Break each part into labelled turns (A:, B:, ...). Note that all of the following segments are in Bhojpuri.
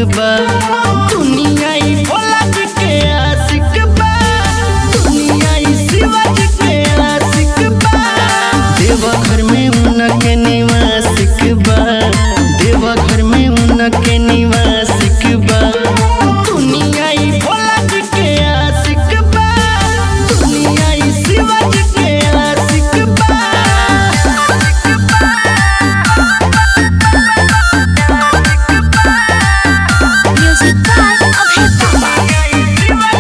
A: बा दुनिया ई भोला जी के आशिक बा दुनिया ई शिवा जी के आशिक बा देवघर में उनके निवासिक बा देवघर में उनके निवासिक बा दुनिया ई भोला जी के आशिक बा दुनिया ई शिवा जी के आशिक बा
B: Music by Abhay Baba.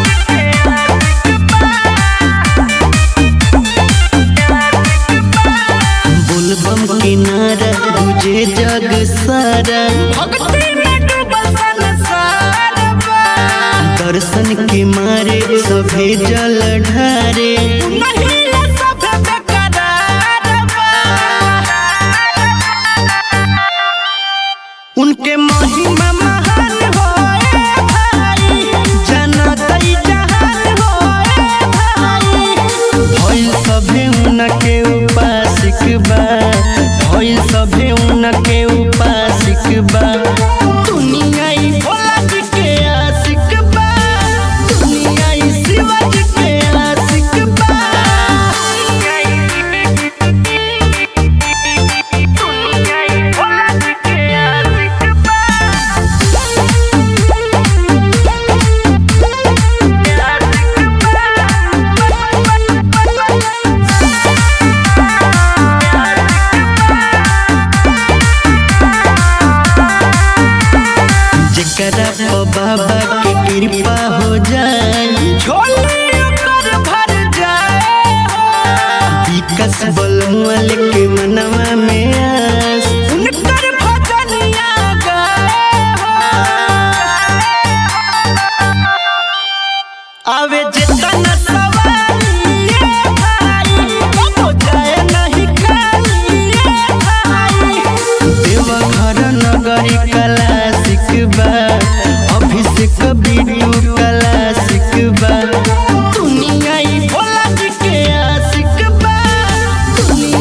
A: बुलबम किनारा तुझे जग सारा भक्ति में डूबल संसार बा दर्शन के मारे सभे जल ढारे महिला सब बेकरार बा उनके महिमा महान होए भाई जनतई जहान होए भाई भइल सभे उनके उपासिक बा भइल सभे उनके उपासिक बा दुनिया ई भोला जी के आशिक बा दुनिया ई शिवा जी के आशिक बा दुनिया ई भोला जी के आशिक जेकरा पर बाबा के कृपा हो जाए झोली ओकर भर जाए विकास बलमुअल के मनवा में आस उनकर भजनिया गाए आवे जितना सवारी ये भाई वो जाए नहीं खाली ये भाई देवघर नगरी कला सिकबा अभिषेक बिटू कला सिकबा दुनिया ई भोला जी के आशिक बा दुनिया